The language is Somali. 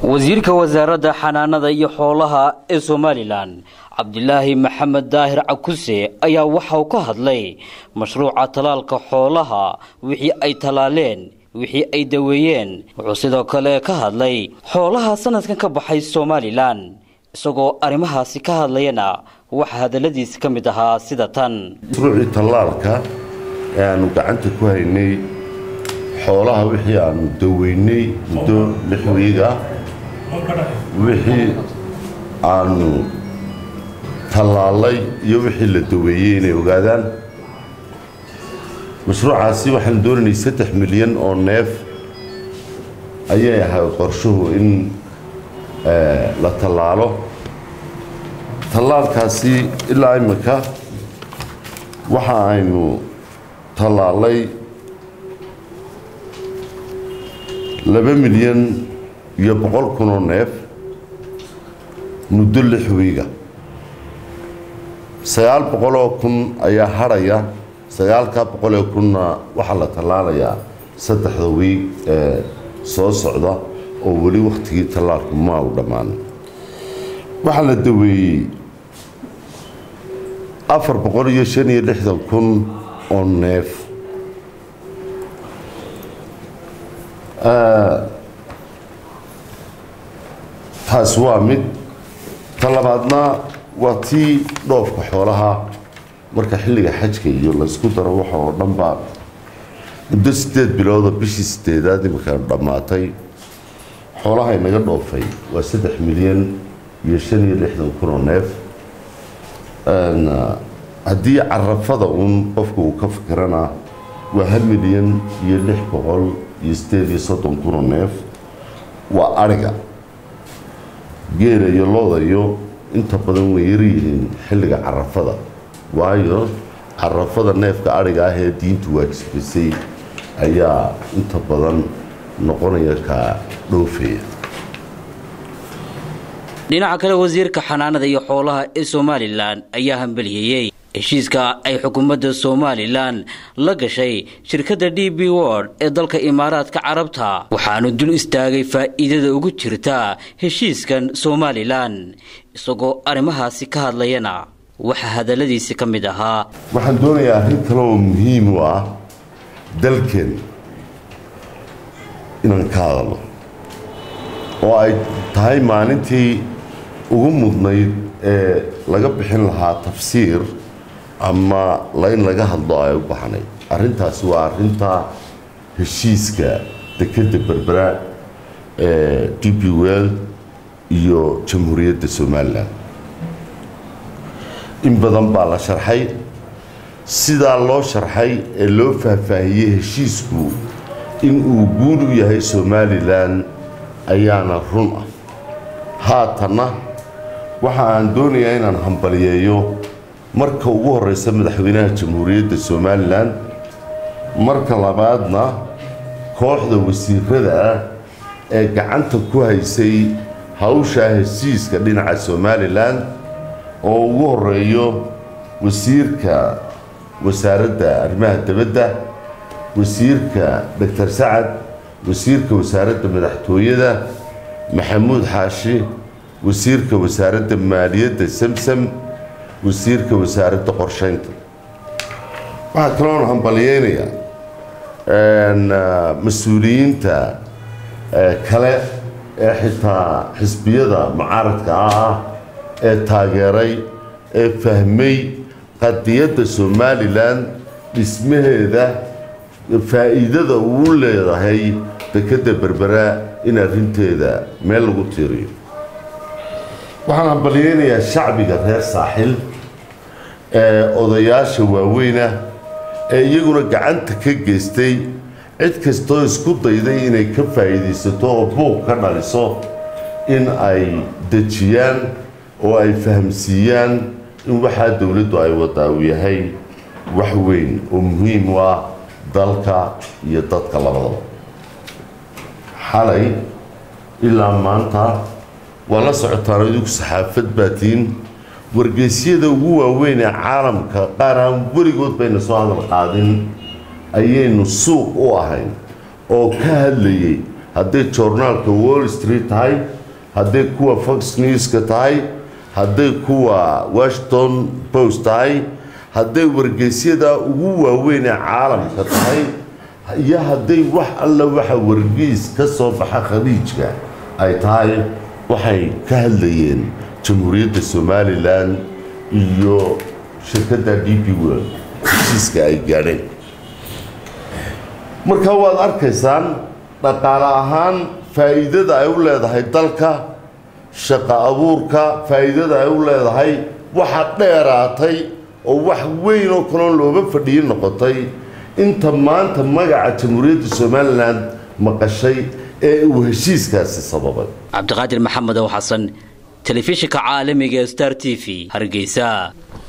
wasiirka wasaaradda xanaanada iyo xoolaha ee somalilan cabdilaahi maxamed daahir cakuse ayaa waxauu ka hadlay mashruuca tallaalka xoolaha wixii ay tallaaleen wixii ay daweeyeen wuxuu sidoo kale ka hadlay xoolaha sanadkan ka baxay somalilan isagoo arrimahaasi ka hadlayana waxaa hadalladiisi ka mid ahaa sida tan mashruucii tallaalka ee aanu gacanta ku haynay xoolaha wixii aanu daweynay muddo lix wiig ah wixii aanu tallaalay iyo wixii la daweeyey inay ogaadaan mashruucaasi waxaan doonaynay saddex milyan oo neef ayay ahayd qorshuhu in la tallaalo tallaalkaasi ilaa imika waxa aynu tallaalay laba milyan iyo boqol kun oo neef muddo lix wiiga sagaal boqoloo kun ayaa hadhaya sagaalkaa boqolee kunna waxaa la tallaalayaa saddexda wiig ee soo socda oo weli wakhtigii tallaalku ma u dhammaan waxaa la daweeyey afar boqol iyo shan iyo lixdan kun oo neef taas waa mid ta labaadna waa tii dhoofka xoolaha marka xilliga xajka iyo laysku daro waxa oo dhanba muddo sideed bilooda bishii sideedaad imika dhammaatay xoolaha inaga dhoofay waa saddex milyan iyo shan iyo lixdan kun oo neef haddii carafada uun qofka uu ka fikirana waa hal milyan iyo lix boqol iyo sideed iyo soddon kun oo neef waa ariga geela iyo looda iyo inta badan way yaryihiin xilliga carafada waayo carafada neefka ariga ah ee diintu waajibisay ayaa inta badan noqonaya ka dhoofaya dhinaca kale wasiirka xanaanada iyo xoolaha ee somalilan ayaa hambaliyeeyey heshiiska ay xukuumadda somalilan la gashay shirkadda d b word ee dalka imaaraadka carabta waxaanu dul istaagay faa'iidada ugu jirta heshiiskan somalilan isagoo arrimahaasi ka hadlayana waxaa hadalladiisi ka mid ahaa waxaan doonayaa arrin kale oo muhiim u ah dalkeen inaan ka hadalno oo ay tahay maalintii ugu mudnayd ee laga bixin lahaa tafsiir ama layn laga hadlo ay u baxnayd arrintaasi waa arrinta heshiiska dekedda berbera ee d b world iyo jamhuuriyadda somalilan in badan baa la sharxay sidaa loo sharxay ee loo faahfaahiyey heshiisku in uu guul u yahay somalilan ayaana run ah haatanna waxa aan doonayaa inaan hambaliyeeyo marka ugu horeysa madaxweynaha jamhuuriyadda somalilan marka labaadna kooxda wasiirada ah ee gacanta ku haysay hawshaa heshiiska dhinaca somalilan oo ugu horeeyo wasiirka wasaaradda arrimaha dibadda wasiirka doctor sacad wasiirka wasaaradda madaxtooyada maxamuud xaashi wasiirka wasaaradda maaliyadda samsam wasiirka wasaaradda qorsheynta waxaa kaloon hambalyeynayaa mas-uuliyiinta kale ee xitaa xisbiyada mucaaradka ah ee taageeray ee fahmay qadiyadda somalilan dhismaheeda faa'iidada uu leedahay dekedda berbera in arrinteeda meel lagu tiiriyo waxaan hambalyeynayaa shacbiga reer saaxil ee odayaasha waaweynah ee iyaguna gacanta ka geystay cid kastoo isku dayday inay ka faa'iidaysato oo buuq ka dhaliso in ay dejiyaan oo ay fahamsiiyaan in waxaa dowladdu ay wadaa uu yahay wax weyn oo muhiim u ah dalka iyo dadka labadaba xalay ilaa maanta waa la socotaan idinku saxaafad baatiin wargeysyada ugu waaweyn ee caalamka qaar aan weligood bayna soo hadal qaadin ayaynu suuq u ahayn oo ka hadlayay hadday joornaalka wall street tahay hadday kuwa fox newska tahay hadday kuwa washington post tahay hadday wargeysyada ugu waaweyn ee caalamka tahay iyo hadday wax alla waxa wargeys ka soo baxa khaliijka ay tahay waxay ka hadlayeen jamhuuriyadda somalilan iyo shirkadda d p world heshiiska ay gaadheen marka waad arkaysaan dhaqaale ahaan faa'iidada ay u leedahay dalka shaqo abuurka faa'iidada ay u leedahay waxa dheeraatay oo wax weyn oo kaloon looga fadhiyo noqotay inta maanta magaca jamhuuriyadda somalilan maqashay ee uu heshiiskaasi sababay cabdiqaadir maxamed ow xasan telefishinka caalamiga star t v hargeysa